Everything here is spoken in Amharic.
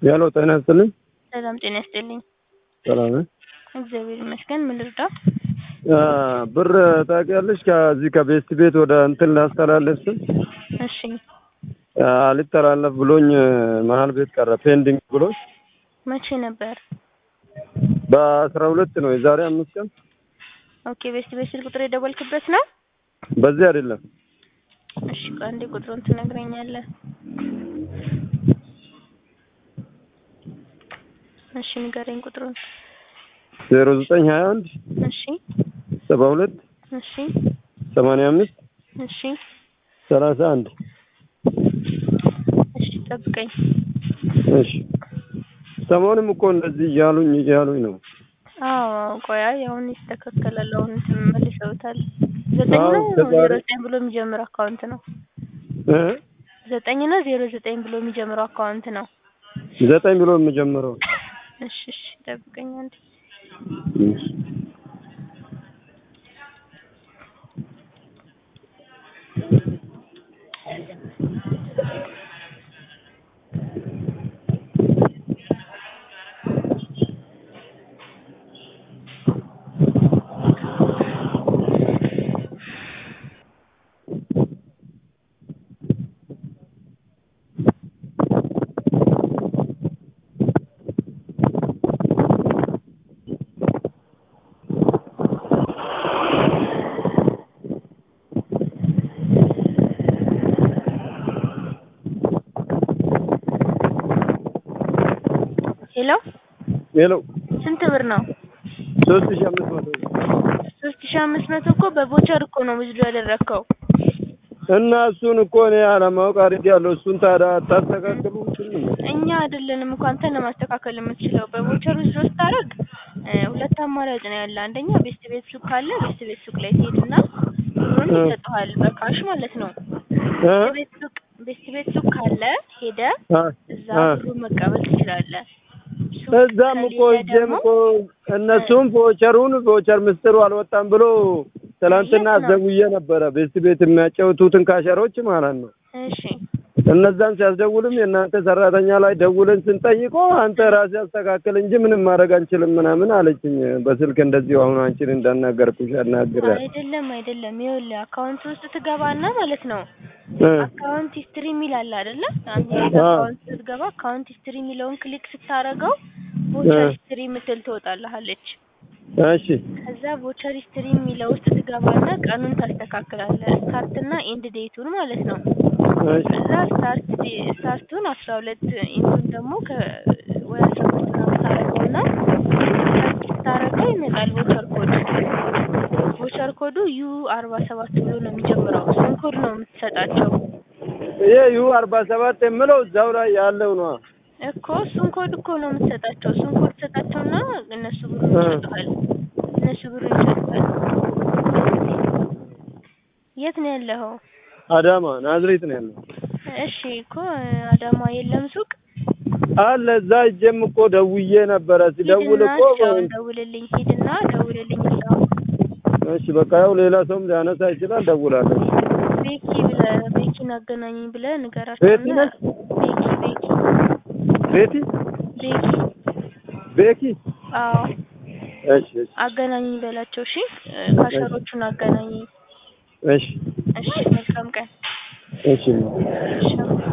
ያሎ ጤና ይስጥልኝ። ሰላም ጤና ይስጥልኝ። ሰላም ነህ? እግዚአብሔር ይመስገን። ምን ልርዳ? አ፣ ብር ታውቂያለሽ? ከዚህ ከቤስት ቤት ወደ እንትን ላስተላለፍ ስል እሺ አ፣ አልተላለፍ ብሎኝ መሀል ቤት ቀረ ፔንዲንግ ብሎኝ መቼ ነበር? በአስራ ሁለት ነው የዛሬ አምስት ቀን ኦኬ ቤስት ቤት ስልክ ቁጥር የደወልክበት ነው? በዚህ አይደለም እሺ ቆይ አንዴ ቁጥሩን ትነግረኛለህ? እሺ ንገረኝ ቁጥሩን። ዜሮ ዘጠኝ ሀያ አንድ እሺ ሰባ ሁለት እሺ ሰማንያ አምስት እሺ ሰላሳ አንድ እሺ ጠብቀኝ። እሺ ሰሞኑንም እኮ እንደዚህ እያሉኝ እያሉኝ ነው። አዎ ቆይ አይ አሁን ይስተካከላል። አሁን እንትን መልሰውታል። ዘጠኝ አዎ፣ ነው ከዛሬ- ዜሮ ዘጠኝ ብሎ የሚጀምር አካውንት ነው። እ ዘጠኝ ነው ዜሮ ዘጠኝ ብሎ የሚጀምረው አካውንት ነው። ዘጠኝ ብሎ የምጀምረው እሺ እሺ ጠብቀኝ አንዴ። እሺ። ሄሎ ሄሎ ስንት ብር ነው? ሶስት ሺህ አምስት መቶ ሶስት ሺህ አምስት መቶ እኮ በቮቸር እኮ ነው ውዝዶ ያደረግከው። እና እሱን እኮ እኔ አለማወቅ አድርጌያለሁ። እሱን ታዲያ አታስተካክሉ እኛ አይደለንም እኮ አንተን ለማስተካከል የምትችለው። በቮቸር ውዝዶ ስታደርግ እ ሁለት አማራጭ ነው ያለ። አንደኛ ቤስት ቤት ሱቅ ካለ ቤስት ቤት ሱቅ ላይ ትሄድና ብሩን እ። ይሰጡሃል በካሽ ማለት ነው። እ? ቤስት ቤት ሱቅ ቤስት ቤት ሱቅ ካለ ሄደ አ፣ እዛ አ። ብሩን መቀበል ትችላለህ። ሱቅ እዛም እኮ ከሌለ እጄም ደግሞ እኮ እነሱም ቮቸሩን ቮቸር ምስጢሩ አልወጣም ብሎ ትላንትና የት ነው? አስደውዬ ነበረ። ቤስት ቤት የሚያጫውቱትን ካሸሮች ማለት ነው። እሺ እነዛን ሲያስደውልም የእናንተ ሰራተኛ ላይ ደውለን ስንጠይቆ አንተ ራስህ አስተካክል እንጂ ምንም ማድረግ አንችልም ምናምን አለችኝ። በስልክ እንደዚሁ አሁን አንቺን እንዳናገርኩሽ አናግሬያለሁ። አይደለም አይደለም፣ ይኸውልህ አካውንት ውስጥ ትገባና ማለት ነው እ፣ አካውንት ሂስትሪ የሚል አለ አይደለ? አንተ አዎ። አካውንት ስትገባ አካውንት ሂስትሪ የሚለውን ክሊክ ስታረገው ቮቸር እ። ሂስትሪ የምትል ትወጣልሃለች። እሺ ከዛ ቮቸር ሂስትሪ የሚለው ውስጥ ትገባና ቀኑን ታስተካክላለህ። ስታርት እና ኤንድ ዴቱን ማለት ነው። እሺ ከዛ ስታርት ዴ- ስታርቱን አስራ ሁለት ኢንቱን ደግሞ ከ ወይ አስራ ሁለት ምናምን ታረገውና ስታረገው ይመጣል ቮቸር ኮድ። ቮቸር ኮዱ ዩ አርባ ሰባት ብሎ ነው የሚጀምረው። እሱን ኮድ ነው የምትሰጣቸው ይሄ ዩ አርባ ሰባት የምለው እዛው ላይ ያለው ነው። እኮ እሱን ኮድ እኮ ነው የምትሰጣቸው። እሱን ኮድ ትሰጣቸውና እነሱ ብሩን እ። ይሰጡሃል። እነሱ ብሩን ይሰጡሃል። የት ነው ያለኸው? አዳማ ናዝሬት ነው ያለው። እሺ እኮ አዳማ የለም ሱቅ አለ እዛ እጄም እኮ ደውዬ ነበረ። ሲደውል ሂድና እኮ እስካሁን ደውልልኝ፣ ሂድና ደውልልኝ እስካሁን እሺ በቃ ያው ሌላ ሰውም ሊያነሳ ይችላል። ደውላለሁ። ቤኪ ብለህ ቤኪን አገናኘኝ ብለህ ንገራቸውና ቤቲ ነች? ቤኪ ቤኪ ቤቲ ቤኪ ቤኪ አዎ እሺ እሺ አገናኘኝ በላቸው። እሺ ካሸሮቹን አገናኘኝ። እሺ እሺ መልካም ቀን። እሺ እሺ